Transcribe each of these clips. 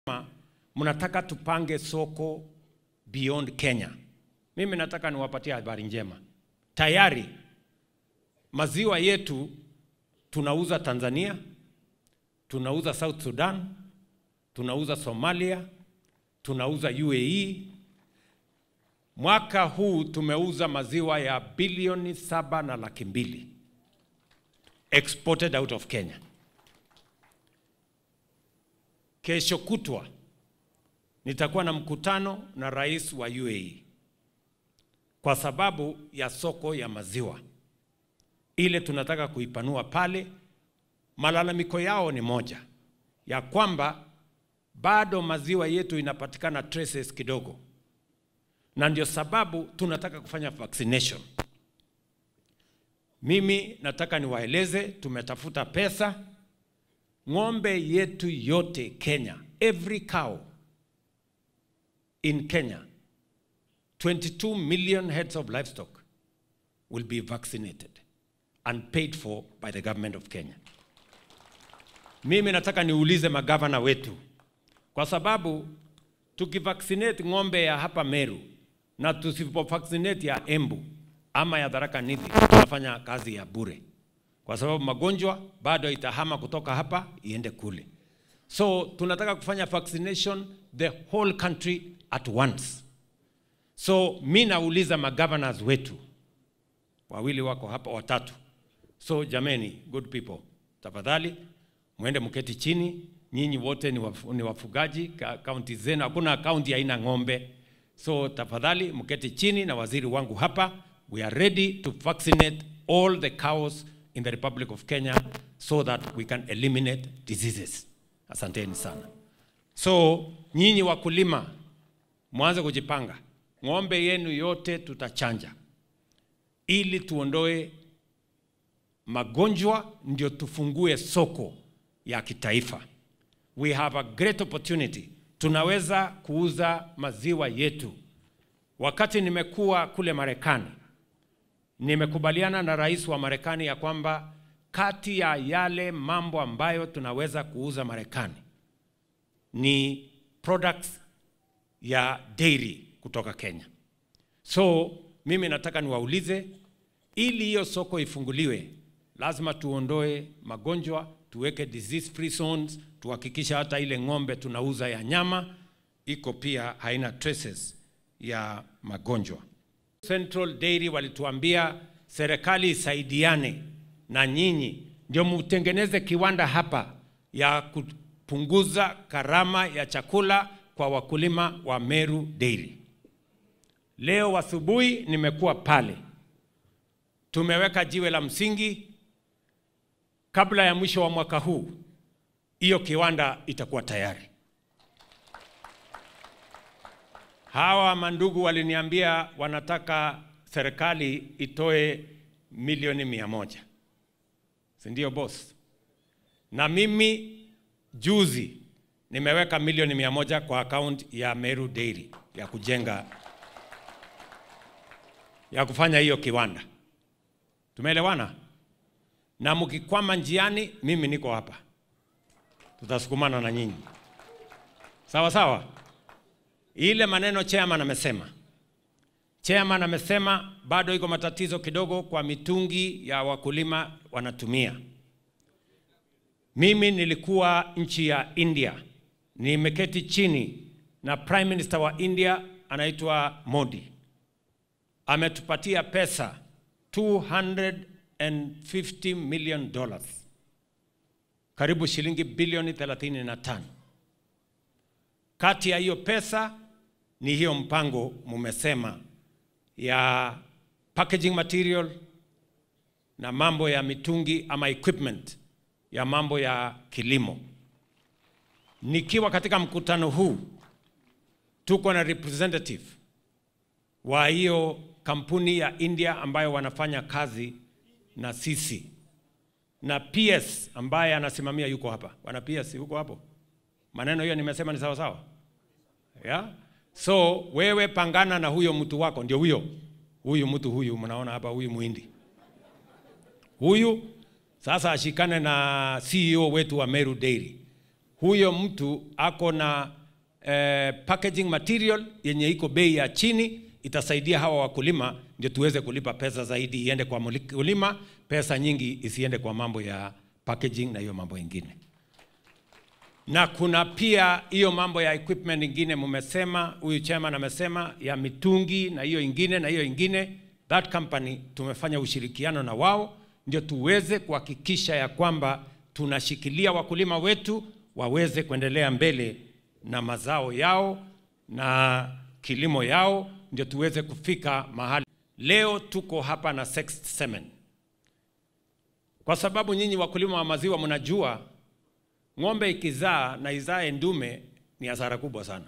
mnataka tupange soko beyond Kenya. Mimi nataka niwapatie habari njema. Tayari maziwa yetu tunauza Tanzania, tunauza South Sudan, tunauza Somalia, tunauza UAE. Mwaka huu tumeuza maziwa ya bilioni saba na laki mbili exported out of Kenya. Kesho kutwa nitakuwa na mkutano na rais wa UAE kwa sababu ya soko ya maziwa ile tunataka kuipanua pale. Malalamiko yao ni moja ya kwamba bado maziwa yetu inapatikana traces kidogo, na ndio sababu tunataka kufanya vaccination. Mimi nataka niwaeleze, tumetafuta pesa. Ng'ombe yetu yote Kenya, every cow in Kenya, 22 million heads of livestock will be vaccinated and paid for by the government of Kenya. Mimi nataka niulize magavana wetu, kwa sababu tukivaccinate ng'ombe ya hapa Meru na tusipovaccinate ya Embu ama ya Tharaka Nithi, tunafanya kazi ya bure, kwa sababu magonjwa bado itahama kutoka hapa iende kule. So tunataka kufanya vaccination the whole country at once. So mi nauliza magovernors wetu wawili wako hapa, watatu. So jameni, good people, tafadhali mwende mketi chini. Nyinyi wote ni, wafu, ni wafugaji, kaunti zenu hakuna kaunti haina ng'ombe. So tafadhali mketi chini na waziri wangu hapa. We are ready to vaccinate all the cows in the Republic of Kenya so that we can eliminate diseases. Asanteni sana. So nyinyi wakulima, mwanze kujipanga, ng'ombe yenu yote tutachanja ili tuondoe magonjwa, ndio tufungue soko ya kitaifa. We have a great opportunity, tunaweza kuuza maziwa yetu. Wakati nimekuwa kule Marekani, nimekubaliana na rais wa Marekani ya kwamba kati ya yale mambo ambayo tunaweza kuuza Marekani ni products ya dairy kutoka Kenya. So mimi nataka niwaulize, ili hiyo soko ifunguliwe, lazima tuondoe magonjwa, tuweke disease free zones, tuhakikisha hata ile ng'ombe tunauza ya nyama iko pia haina traces ya magonjwa. Central Dairy walituambia serikali isaidiane na nyinyi ndio mtengeneze kiwanda hapa ya kupunguza gharama ya chakula kwa wakulima wa Meru Dairy. Leo asubuhi nimekuwa pale, tumeweka jiwe la msingi. Kabla ya mwisho wa mwaka huu, hiyo kiwanda itakuwa tayari. Hawa mandugu waliniambia wanataka serikali itoe milioni mia moja, si ndio boss? Na mimi juzi nimeweka milioni mia moja kwa akaunti ya Meru Dairy ya kujenga ya kufanya hiyo kiwanda. Tumeelewana? Na mkikwama njiani, mimi niko hapa, tutasukumana na nyinyi, sawa sawa. Ile maneno chairman amesema, chairman amesema bado iko matatizo kidogo kwa mitungi ya wakulima wanatumia. Mimi nilikuwa nchi ya India, nimeketi chini na prime minister wa India anaitwa Modi ametupatia pesa 250 million dollars, karibu shilingi bilioni 35. Kati ya hiyo pesa ni hiyo mpango mumesema ya packaging material na mambo ya mitungi ama equipment ya mambo ya kilimo. Nikiwa katika mkutano huu, tuko na representative wa hiyo kampuni ya India ambayo wanafanya kazi na sisi na PS ambaye anasimamia yuko hapa. Wana PS yuko hapo? Maneno hiyo nimesema ni sawa sawa, yeah? So wewe pangana na huyo mtu wako, ndio huyo huyu mtu huyu mnaona hapa, huyu muhindi huyu sasa ashikane na CEO wetu wa Meru Dairy. huyo mtu ako na eh, packaging material yenye iko bei ya chini, itasaidia hawa wakulima ndio tuweze kulipa pesa zaidi iende kwa mkulima, pesa nyingi isiende kwa mambo ya packaging na hiyo mambo ingine. Na kuna pia hiyo mambo ya equipment ingine mmesema, huyu chairman amesema ya mitungi na hiyo ingine na hiyo ingine. That company tumefanya ushirikiano na wao ndio tuweze kuhakikisha ya kwamba tunashikilia wakulima wetu waweze kuendelea mbele na mazao yao na kilimo yao, ndio tuweze kufika mahali. Leo tuko hapa na Sexth Semen kwa sababu nyinyi wakulima wa maziwa mnajua ng'ombe ikizaa na izae ndume ni hasara kubwa sana.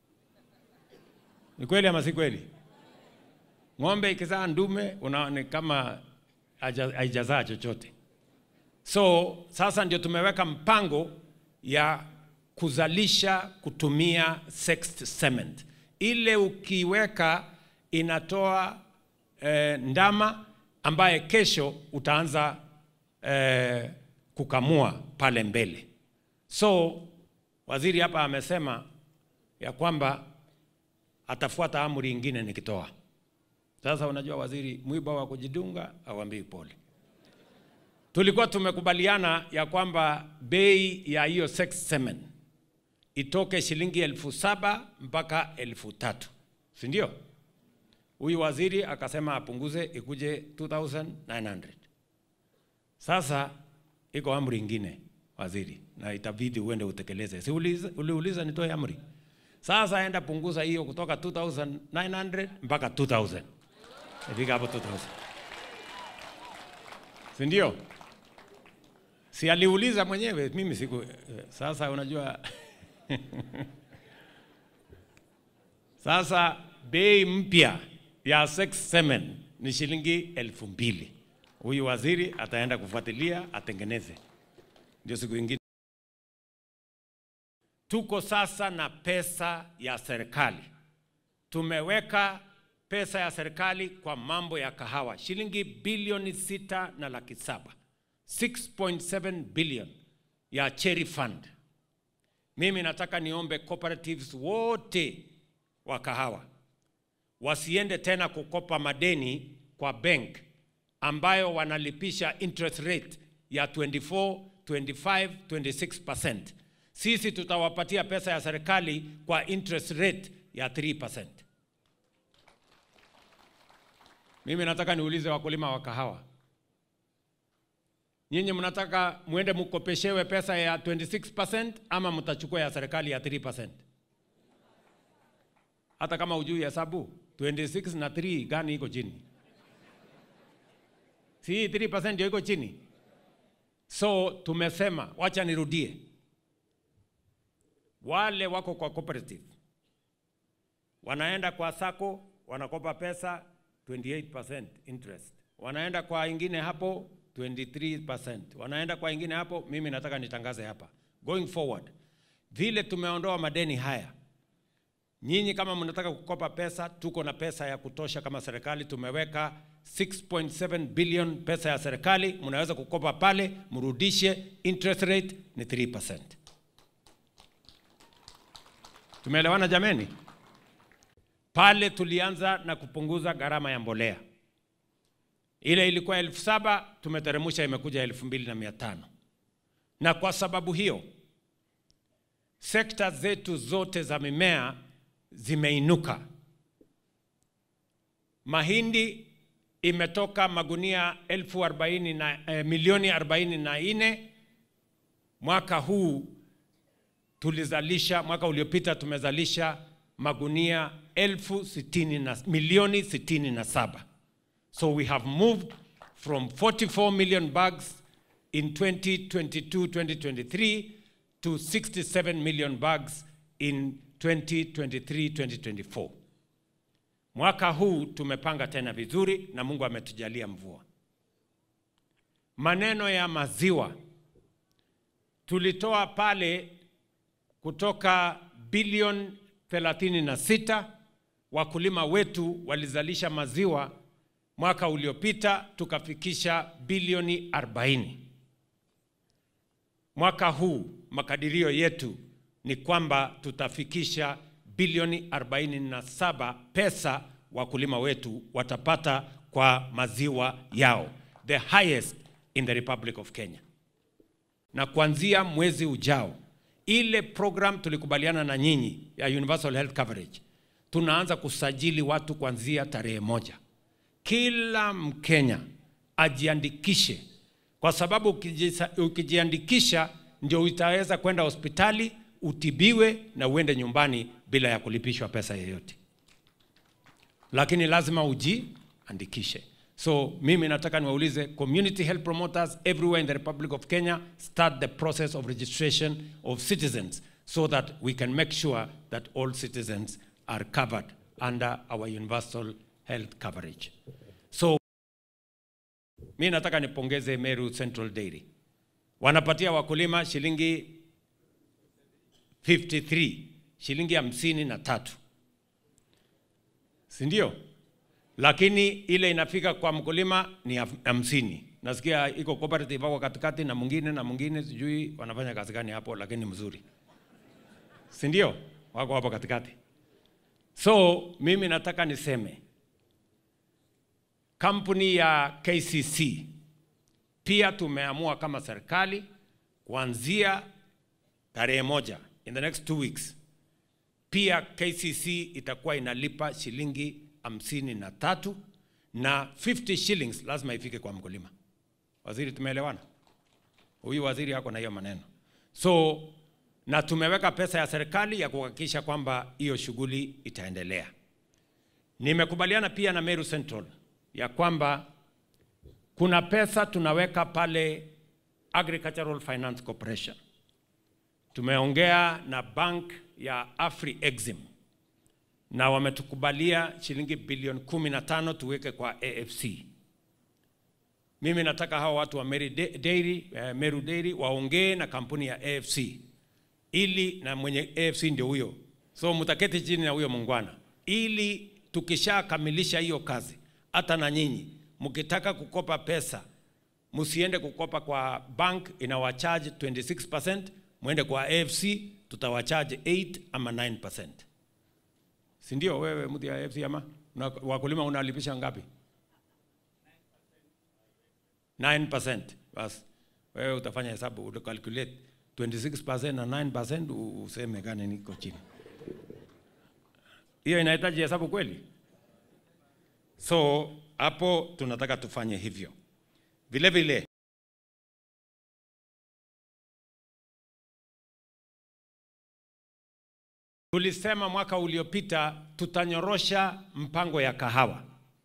Ni kweli ama si kweli? Ng'ombe ikizaa ndume unaona kama haja- haijazaa chochote. So sasa ndio tumeweka mpango ya kuzalisha kutumia sexed cement. Ile ukiweka inatoa eh, ndama ambaye kesho utaanza eh, kukamua pale mbele. So waziri hapa amesema ya kwamba atafuata amri ingine nikitoa. Sasa unajua waziri mwiba wa kujidunga awambii pole. Tulikuwa tumekubaliana ya kwamba bei ya hiyo sex semen itoke shilingi elfu saba mpaka elfu tatu si ndio? Huyu waziri akasema apunguze ikuje 2900. Sasa iko amri ingine waziri, na itabidi uende utekeleze. Si uliza- uliuliza nitoe amri? Sasa enda punguza hiyo kutoka 2900 mpaka 2000. Ifika hapo 2000. Si ndio? Si aliuliza mwenyewe, mimi siku. eh, Sasa unajua sasa bei mpya ya sex semen ni shilingi elfu mbili. Huyu waziri ataenda kufuatilia atengeneze, ndio siku ingine. Tuko sasa na pesa ya serikali, tumeweka pesa ya serikali kwa mambo ya kahawa shilingi bilioni sita na laki saba 6.7 billion ya cherry fund. Mimi nataka niombe cooperatives wote wa kahawa wasiende tena kukopa madeni kwa bank ambayo wanalipisha interest rate ya 24, 25, 26%. Sisi tutawapatia pesa ya serikali kwa interest rate ya 3%. Mimi nataka niulize wakulima wa kahawa, nyinyi mnataka muende mkopeshewe pesa ya 26% ama mtachukua ya serikali ya 3%? Hata kama ujui hesabu 26 na 3 gani iko chini? Si hii 3% ndio iko chini? So tumesema, wacha nirudie, wale wako kwa cooperative wanaenda kwa sako wanakopa pesa 28% interest, wanaenda kwa ingine hapo 23%, wanaenda kwa ingine hapo. Mimi nataka nitangaze hapa, going forward, vile tumeondoa madeni haya, nyinyi kama mnataka kukopa pesa, tuko na pesa ya kutosha kama serikali. Tumeweka 6.7 billion pesa ya serikali, mnaweza kukopa pale, mrudishe, interest rate ni 3%. Tumeelewana jameni? Pale tulianza na kupunguza gharama ya mbolea. Ile ilikuwa elfu saba tumeteremsha imekuja elfu mbili na mia tano na kwa sababu hiyo sekta zetu zote za mimea zimeinuka. Mahindi imetoka magunia elfu arobaini na, eh, milioni arobaini na nne mwaka huu tulizalisha, mwaka uliopita tumezalisha magunia elfu sitini na, milioni sitini na saba. So we have moved from 44 million bags in 2022-2023 to 67 million bags in 2023-2024. Mwaka huu tumepanga tena vizuri na Mungu ametujalia mvua. Maneno ya maziwa tulitoa pale kutoka bilioni 36 wakulima wetu walizalisha maziwa mwaka uliopita tukafikisha bilioni 40. mwaka huu makadirio yetu ni kwamba tutafikisha bilioni 47 pesa wakulima wetu watapata kwa maziwa yao, the highest in the Republic of Kenya. Na kuanzia mwezi ujao, ile program tulikubaliana na nyinyi ya universal health coverage, tunaanza kusajili watu kuanzia tarehe moja. Kila Mkenya ajiandikishe, kwa sababu ukijisa- ukijiandikisha ndio utaweza kwenda hospitali utibiwe na uende nyumbani bila ya kulipishwa pesa yoyote, lakini lazima ujiandikishe. So mimi nataka niwaulize community health promoters everywhere in the Republic of Kenya start the process of registration of citizens so that we can make sure that all citizens are covered under our universal health coverage. So mi nataka nipongeze Meru Central Dairy, wanapatia wakulima shilingi 53 shilingi hamsini na tatu, si ndio? Lakini ile inafika kwa mkulima ni haf- hamsini. Nasikia iko cooperative hapo katikati na mwingine na mwingine, sijui wanafanya kazi gani hapo, lakini mzuri, si ndio? Wako hapo katikati. So mimi nataka niseme kampuni ya KCC pia tumeamua kama serikali kuanzia tarehe moja in the next two weeks, pia KCC itakuwa inalipa shilingi hamsini na tatu na 50 shillings lazima ifike kwa mkulima. Waziri, tumeelewana? Huyu waziri ako na hiyo maneno. So na tumeweka pesa ya serikali ya kuhakikisha kwamba hiyo shughuli itaendelea. Nimekubaliana pia na Meru Central ya kwamba kuna pesa tunaweka pale Agricultural Finance Corporation. Tumeongea na bank ya Afri Exim na wametukubalia shilingi bilioni kumi na tano tuweke kwa AFC. Mimi nataka hawa watu wa Meru Da- Dairy, eh, Meru Dairy waongee na kampuni ya AFC ili na mwenye AFC ndio huyo, so mtaketi chini na huyo mungwana, ili tukishakamilisha hiyo kazi, hata na nyinyi mkitaka kukopa pesa msiende kukopa kwa bank inawacharge 26%, mwende kwa AFC tutawacharge 8 ama 9%. Si ndio wewe mtu ya AFC ama una, wakulima unalipisha ngapi? 9%. Bas. Wewe utafanya hesabu utacalculate 26% na 9% u- useme gani niko chini. Hiyo inahitaji hesabu kweli? So hapo tunataka tufanye hivyo. Vile vile tulisema mwaka uliopita tutanyorosha mpango ya kahawa.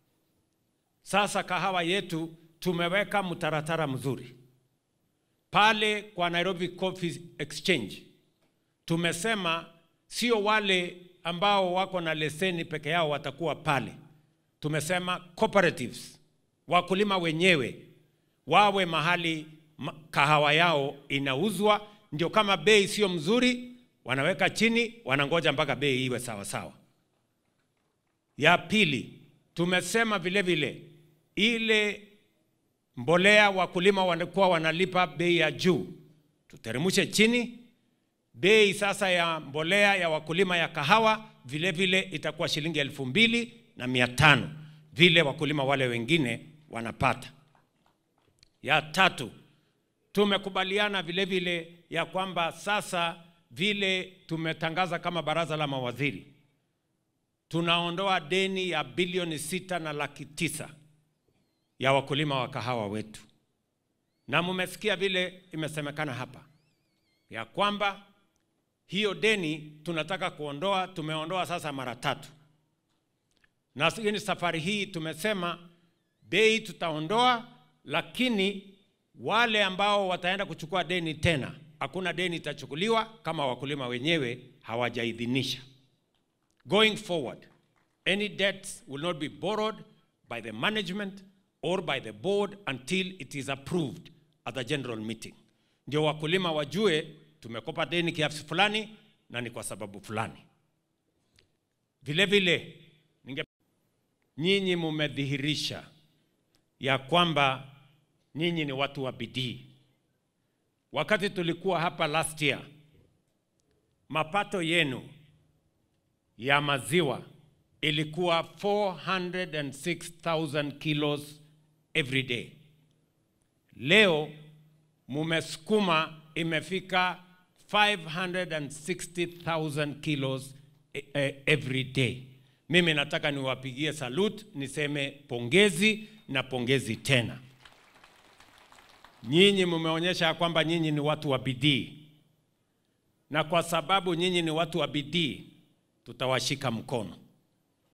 Sasa kahawa yetu tumeweka mtaratara mzuri pale kwa Nairobi Coffee Exchange. Tumesema sio wale ambao wako na leseni peke yao watakuwa pale. Tumesema cooperatives, wakulima wenyewe wawe mahali ma- kahawa yao inauzwa, ndio kama bei sio mzuri, wanaweka chini, wanangoja mpaka bei iwe sawa sawa. Ya pili, tumesema vile vile ile mbolea wakulima wanakuwa wanalipa bei ya juu, tuteremshe chini. Bei sasa ya mbolea ya wakulima ya kahawa vile vile itakuwa shilingi elfu mbili na mia tano vile wakulima wale wengine wanapata. Ya tatu, tumekubaliana vile vile ya kwamba sasa vile tumetangaza kama baraza la mawaziri, tunaondoa deni ya bilioni sita na laki tisa ya wakulima wa kahawa wetu, na mmesikia vile imesemekana hapa ya kwamba hiyo deni tunataka kuondoa, tumeondoa sasa mara tatu, na lakini safari hii tumesema bei tutaondoa, lakini wale ambao wataenda kuchukua deni tena, hakuna deni itachukuliwa kama wakulima wenyewe hawajaidhinisha. Going forward, any debts will not be borrowed by the management or by the board until it is approved at the general meeting. Ndio wakulima wajue tumekopa deni kiasi fulani na ni kwa sababu fulani. Vile vile ninge nyinyi mumedhihirisha ya kwamba nyinyi ni watu wa bidii, Wakati tulikuwa hapa last year, mapato yenu ya maziwa ilikuwa 406,000 kilos every day. Leo mumesukuma imefika 560,000 kilos eh, eh, every day. Mimi nataka niwapigie salute, niseme pongezi na pongezi tena. Nyinyi mumeonyesha ya kwamba nyinyi ni watu wa bidii, na kwa sababu nyinyi ni watu wa bidii, tutawashika mkono